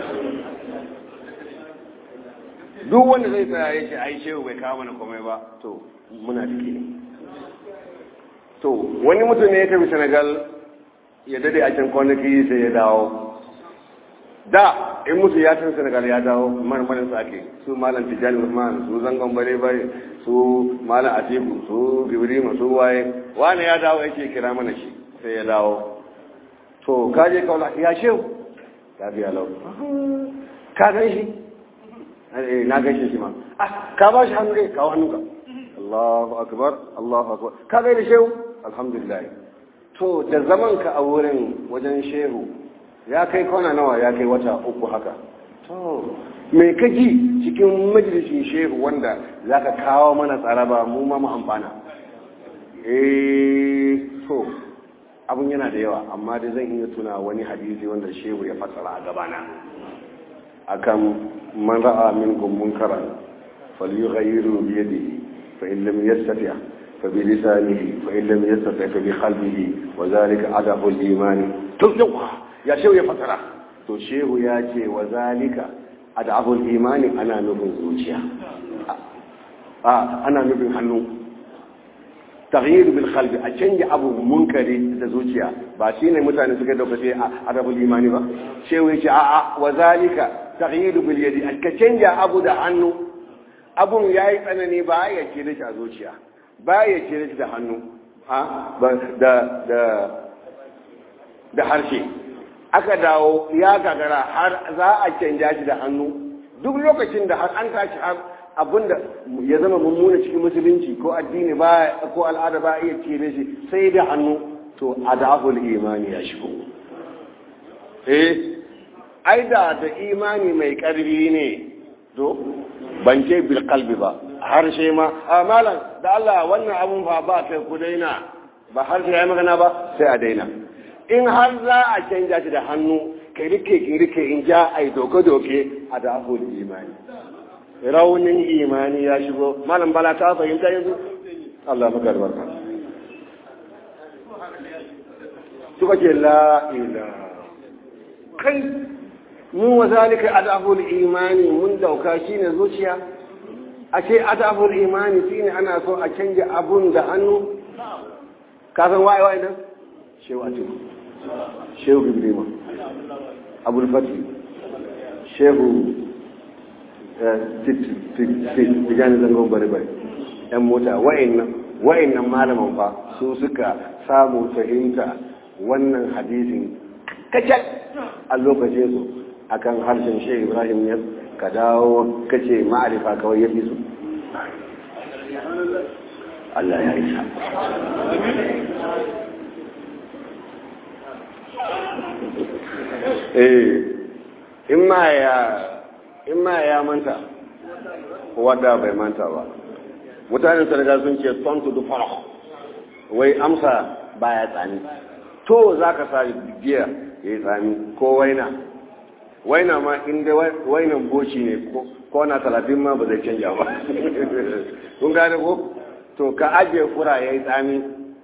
duk wanda zai tsaya ya ce ai shehu bai kawo mana komai ba to munafiki ne to wani mutum ne ya tafi senegal ya dade a can kwanaki sai ya dawo da in mutu ya tafi senegal ya dawo marmarin sa ake su malam tijjani usman su zangon bare bare su malam atiku su gibrima su waye wani ya dawo yake kira mana shi sai ya dawo to kaje kaula ya shehu ya biya lau ka gan shi na gaishe shi ma ah ka ba shi hannu dai kawo hannunka Allahu akbar Allahu akbar ka gaida shehu alhamdulillah to da zaman ka a wurin wajen shehu ya kai kwana nawa ya kai wata uku haka to me kaji cikin majalisin shehu wanda zaka kawo mana tsaraba mu ma mu amfana eh to abun yana da yawa amma dai zan iya tuna wani hadisi wanda shehu ya fassara a gabana akan man ra'a minkum munkaran falyughayyiru bi yadihi fa in lam yastati' fa bi lisanihi fa in lam yastati' fa bi qalbihi wa zalika adabu al-iman to ya shehu ya fasara to shehu ya ce wa zalika adabu al-iman ana nufin zuciya a ana nufin hannu taghyir bil qalbi a canja abu munkari da zuciya ba shine mutane suka dauka sai adabu al-imani ba shehu ya ce a'a wa zalika taghyiru bil yadi ka canja abu da hannu abun yayi tsanani ba ya ce da a zuciya ba ya ce da hannu da da da harshe aka dawo ya gagara har za a canja shi da hannu duk lokacin da har an tashi har abinda ya zama mummuna cikin musulunci ko addini ba ko al'ada ba iya cire shi sai da hannu to adabul imani ya shigo eh ai da da imani mai karfi ne to ban ce bil qalbi ba harshe ma a malam da Allah wannan abun fa ba kai ku daina ba harshe ya magana ba sai a daina in har za a canja shi da hannu kai rike ki rike in ja ai doke doke a da imani raunin imani ya shigo malam bala ta fahimta yanzu Allah maka albarka suka ce la ilaha kai mu wa zalika adabul imani mun dauka shine zuciya ashe adabul imani shine ana so a canja abun da hannu ka san waye waye nan shehu atiku shehu ibrahim abul fatih shehu tijanin zangon bari-bari yan mota wa'annan malaman fa su suka samu fahimta wannan hadisin kacal a lokacin su akan harshen shi ibrahim ya ka dawo kace ma'arifa kawai ya fi su Allah ya isa eh in ma ya in ma ya manta wadda bai manta ba mutanen sarga sun ce ton to the farah wai amsa baya tsani to za ka sa giya ya yi tsami ko waina waina ma inda wainan boci ne ko na talatin ma ba zai canja ba kun gane ko to ka ajiye fura ya yi tsami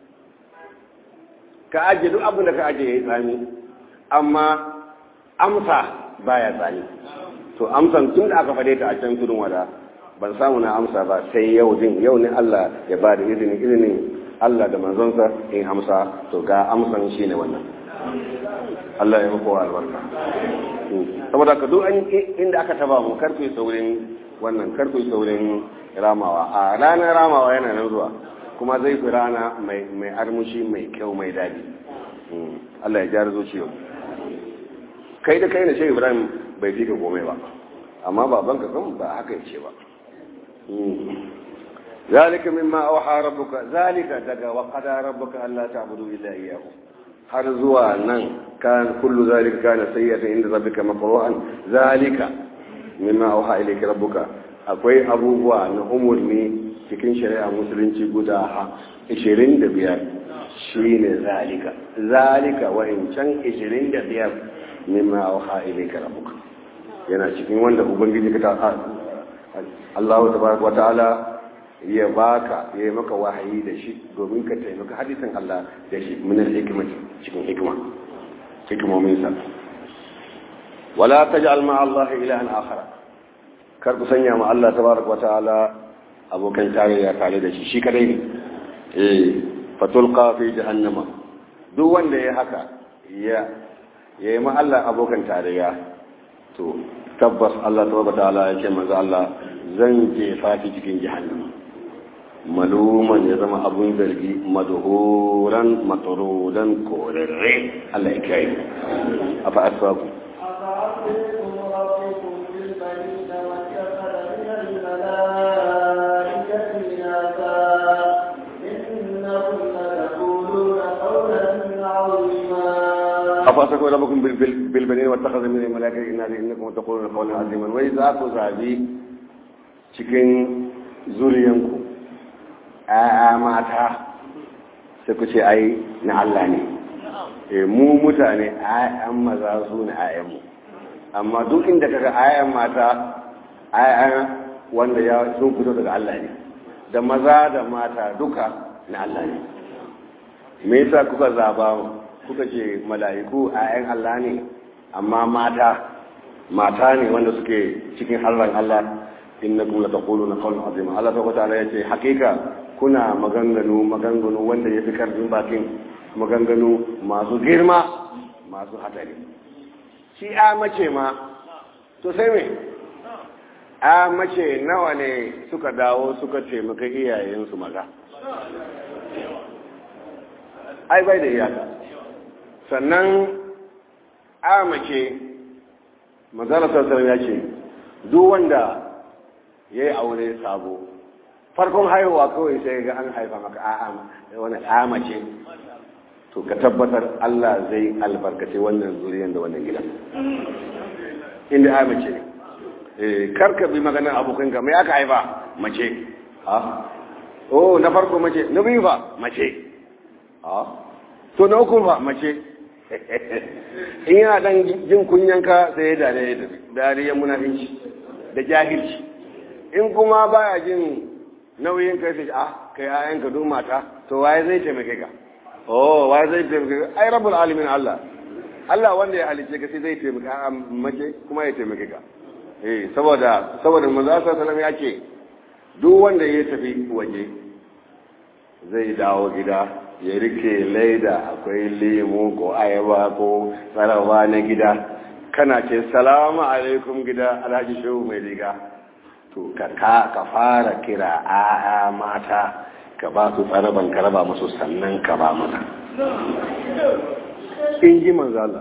ka ajiye duk abin da ka ajiye ya yi tsami amma amsa baya tsani to amsan tun da aka fade ta a can tudun wada ban samu na amsa ba sai yau din yau ne Allah ya ba da izini izinin Allah da manzonsa in amsa to ga amsan shi ne wannan Allah ya muku albarka saboda ka duk inda aka taba mu karfe saurin wannan karfe saurin ramawa a ranar ramawa yana nan zuwa kuma zai fi rana mai armushi mai kyau mai daɗi Allah ya jara zuciyo kai da kai na shi Ibrahim bai fi ka komai ba amma babanka kan ba haka yace ba zalika mimma awha rabbuka zalika daga wa qada rabbuka alla ta'budu illa iyyahu har zuwa nan kan kullu zalika kana sayyatan inda rabbika makruhan zalika mimma auha ilayka rabbuka akwai abubuwa na umurni cikin shari'a musulunci guda 25 shine zalika zalika wa in can 25 mimma auha ilayka rabbuka yana cikin wanda ubangiji ka ta Allah tabaraka wa ta'ala ya baka ya yi maka wahayi da shi domin ka taimaka hadisin Allah da shi minar hikimati cikin hikima hikimominsa wala taj'al ma Allah ilahan akhar kar ku sanya ma Allah tabaraka wa ta'ala abokan tarayya tare da shi shi kadai ne eh fatulqa fi jahannama duk wanda ya haka ya yayi ma Allah abokan tarayya to tabbas Allah tabaraka wa ta'ala ya ce manzo Allah zan jefa ki cikin jahannama maluman ya zama abun zargi madhuran matrudan korarre Allah ya kai afa asbabu أفعصيكم ربكم بالبنين واتخذ من الملائكة إناثا إنكم لتقولون قولا عظيما afa asbabu rabbukum bil bil banin wa takhadha min al malaikati inna innakum taquluna qawlan aziman wa idza ku zabi cikin zuriyanku ‘ya'ya mata sai ku ce ai na Allah ne, e, mu mutane ‘ya'yan maza su ne ‘ya'yanmu, amma duk inda kaga ‘ya'yan mata ‘ya'yan wanda ya sun fito daga Allah ne, da maza da mata duka na Allah ne. Me yasa kuka zaba kuka ce mala'iku ‘ya'yan Allah ne, amma mata, mata ne wanda suke cikin harran Allah innakum lataquluna qawlan azima Allah tabaraka ta'ala yace hakika kuna maganganu maganganu wanda yafi karfin bakin maganganu masu girma masu hatari shi a mace ma to sai me a mace nawa ne suka dawo suka taimaka iyayensu maza ai bai da iyaka sannan a mace manzala sassan ya ce duk wanda ya yi aure sabo farkon haihuwa kawai sai ga an haifa maka a'a wani amace to ka tabbatar Allah zai albarkace wannan zuriyan da wannan gidan inda amace ne eh karka bi maganar abokanka mai aka haifa mace ha oh na farko mace na biyu ba mace ha to na uku ba mace in yana dan jin kunyanka sai ya dare ya tafi dariyar munafinci da jahilci in kuma baya jin nauyin kai sai ah kai ayan ka duk mata to waye zai taimake ka oh waye zai taimake ka ai rabbul alamin Allah Allah wanda ya halice ka sai zai taimake ka mace kuma ya taimake ka eh saboda saboda manzo sallallahu alaihi ya ce duk wanda ya tafi waje zai dawo gida ya rike laida akwai lemu ko ayaba ko tsarawa na gida kana ce salamu alaikum gida alhaji shehu mai riga to ka ka fara kira a'a mata ka ba su tsaraban ka raba musu sannan ka ba mana in ji manzala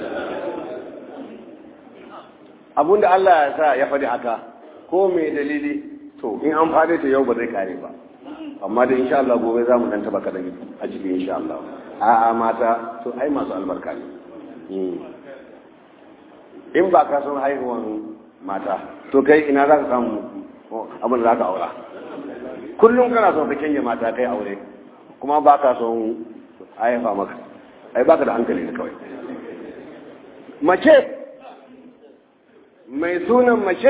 abinda Allah ya sa ya faɗi haka ko mai dalili to in an faɗi ta yau ba zai kare ba amma da insha Allah gobe za mu dan taba kadan a cikin insha Allah a'a mata to ai masu albarka ne in ba ka son haihuwan mata to kai ina za ka samu abin da za ka aura kullum kana son ka canje mata kai aure kuma ba ka son haifa maka ai baka da hankali ne kawai mace mai sunan mace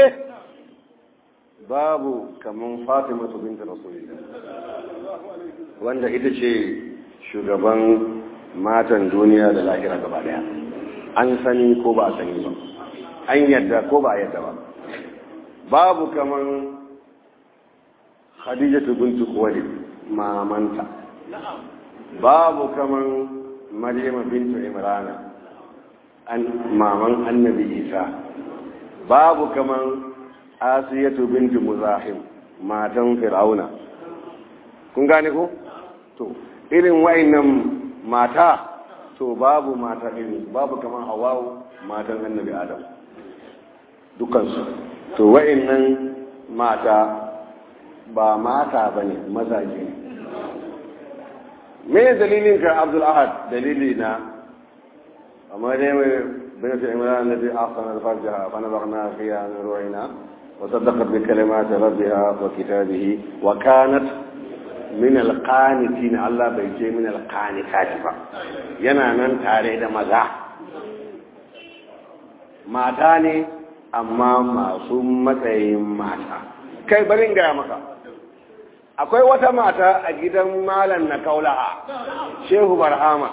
babu kaman fatima binta rasulillah wanda ita ce shugaban matan duniya da lahira gaba daya an sani ko ba a sani ba an yadda ko ba a yadda ba babu kaman khadijatu bintu khuwailid mamanta babu kaman maryama bintu imrana an maman annabi isa babu kaman asiyatu bintu muzahim matan fir'auna kun gane ko to irin wayannan mata to babu mata irin babu kaman hawawu matan annabi adam dukansu to wa'annan mata ba mata ba ne mazaje ne me dalilin ka abdul ahad dalili na amma dai mai بنت عمران الذي أحسن فرجها فنبغنا فيها من روحنا وصدقت بكلمات ربها وكتابه وكانت من القانتين الله بيجي من القانتات با yana nan tare da maza mata ne amma masu matsayin mata kai barin gaya maka akwai wata mata a gidan malam na kaulaha shehu barhama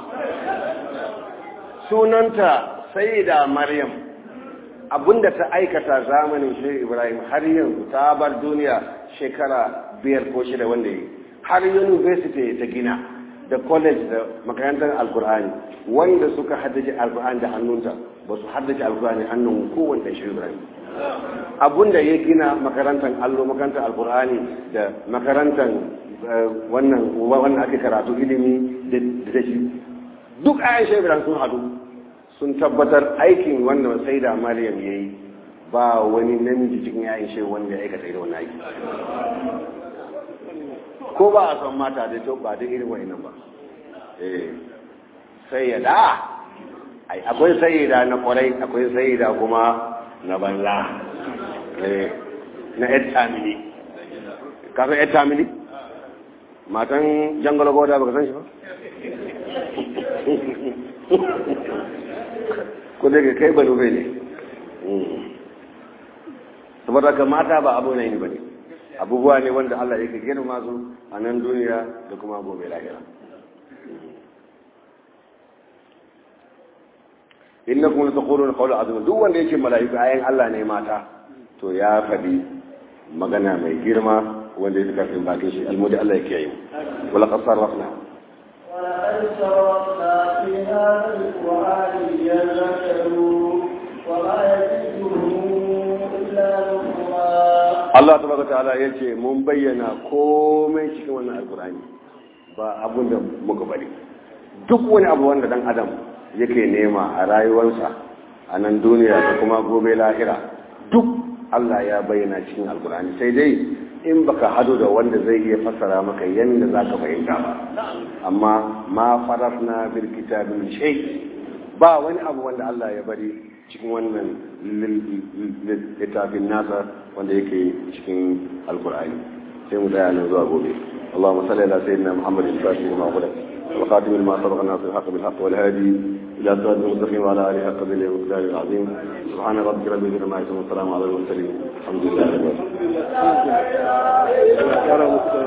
sunanta sayyida maryam abinda ta aikata zamanin shehu ibrahim har yanzu ta bar duniya shekara biyar ko shida wanda yi har university ta gina da college da makarantar alkur'ani wanda suka haddace alkur'ani da hannunta ba su haddace alkur'ani hannun kowanne shehu ibrahim abinda ya gina makarantar allo makarantar alkur'ani da makarantar wannan wannan ake karatu ilimi da shi duk ayan shehu ibrahim sun hadu sun tabbatar aikin wanda sai da maryam ya yi ba wani namiji cikin yayin shi wanda ya aikata irin wani aiki ko ba a son mata da to ba da irin wani nan ba eh sayyada ai akwai sayyada na kwarai akwai sayyada kuma na banza eh na etamini ka san etamini matan jangalo goda baka san shi ba ko daga kai banu bai ne saboda ka mata ba abu ne ba ne abubuwa ne wanda Allah yake girma su a nan duniya da kuma gobe lahira inna kuma ta koro qawla azim duk wanda yake mala'iku ayan Allah ne mata to ya faɗi magana mai girma wanda ya karfin bakin shi almudi Allah yake yi wala qasar rafna ولقد صرفنا في هذا القرآن ليذكروا وما يزيدهم إلا نفورا Allah tabaraka ta'ala yace mun bayyana komai cikin wannan alkur'ani ba abun da muka bari duk wani abu wanda dan adam yake nema a rayuwarsa a nan duniya da kuma gobe lahira duk Allah ya bayyana cikin alkur'ani sai dai in baka hado da wanda zai iya fassara maka yadda za ka fahimta ba amma ma farafna bil kitabin shay ba wani abu wanda Allah ya bari cikin wannan littafin nasa wanda yake cikin alkur'ani sai mu tsaya nan zuwa gobe اللهم صل على سيدنا محمد الفاتح لما غلق والخاتم لما سبق الناصر الحق بالحق والهادي الى صراط المستقيم وعلى اله حق بالله والمقدار العظيم سبحان ربك رب العزه عما يصفون والسلام على المرسلين الحمد لله رب العالمين